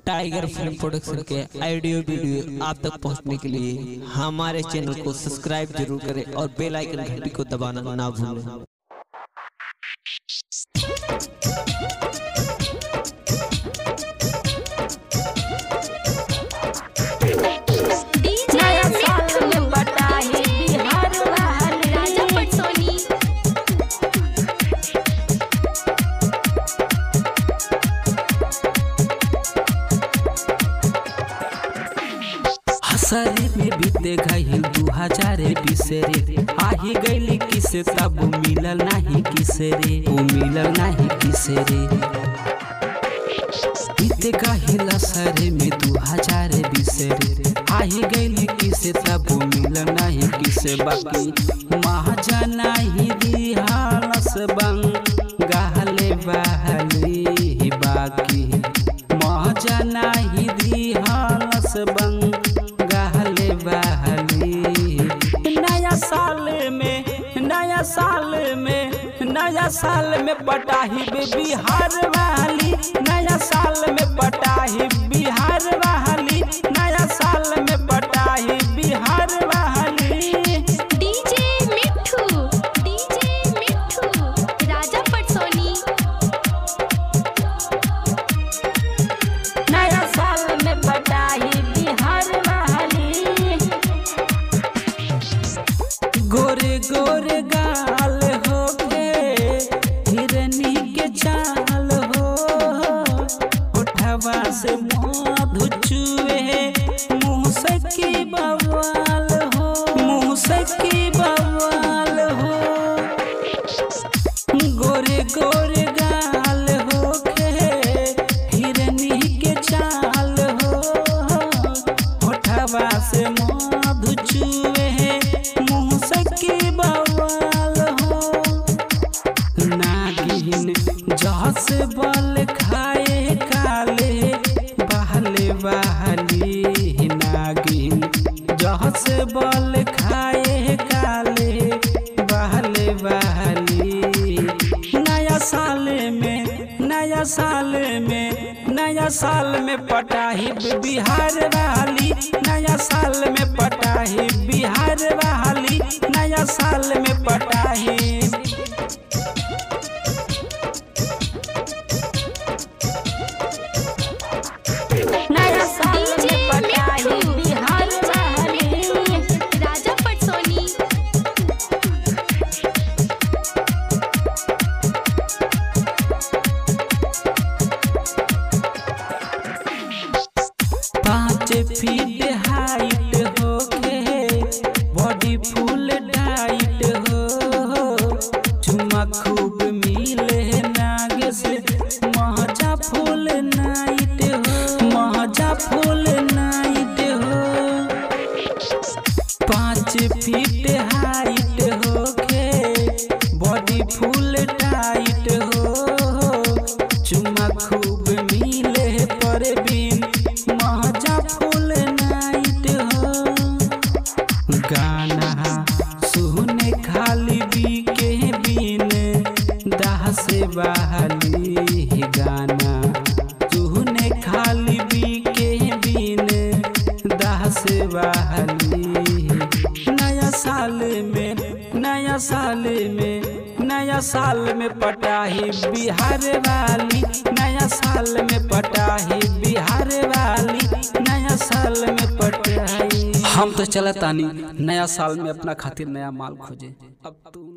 tiger film production के audio video आप तक पहुंचने के लिए हमारे चैनल को सब्सक्राइब जरूर करें और बेल आइकन घंटी को दबाना ना भूलें डीजे नया साल मिठू में बटाई बिहार वाली राजा पटसोनी हसरे में बीते गईल दू हजार बीस रे आही गईली किसे तब मिलल नाही किसे रे ओ मिलल नाही किसे रे बीते गईल असरे में दू हजार बीस रे आही गईली किसे तब मिलल नाही किसे बाकी महाजा नाही दिहालस बंग गाहले बहली बाकी मजा नाही दिहालस बंग गहले बहली नया साल में नया साल में नया साल में पटाही बे बिहार वाली नया साल में पटाही बिहार वाली नया साल में पटाही बिहार वाली डीजे मिठू डीजे मिठू राजा पटसोनी नया साल में बटाई बिहार वाली गोरे गोरे गाल हो गे हिरनी के चाल हो उठवा से मधु चुए मुँह से की बवाल हो मुँह से की बवाल हो गोरे गोरे गाल हो गे हिरनी के चाल हो होठवा से मधु चुए मुँह से की बवाल हो नागिन जहस बल खाए काले बहले बहली नागिन जहस बल खाए काले बहले बहली नया साल में नया साल में नया साल में पटाही बिहार वाली नया साल में पटाही बिहार वाली नया साल में पटाही नया साल डीजे में बटाई मिठू बिहार वाली राजा पटसोनी पाँच फीट हाइट हो के बॉडी फुल टाइट हो चुमा खूब मिले नागे से महजा फुल नाइट हो महजा फुल नाइट हो पाँच फीट हाइट हो के बॉडी फुल टाइट हो चुमा खूब मिले पर बिन महजा फुल नाइट हो गाना सुने खाली बी के बिन दाह से बहली गाना सुने खाली बी के बिन दाह से बहली नया साल में नया साल में नया साल में पटाही बिहार वाली नया साल में पटाही बिहार वाली नया साल में पटाही हम तो चलतानी नया साल में अपना खातिर नया माल खोजे अब तू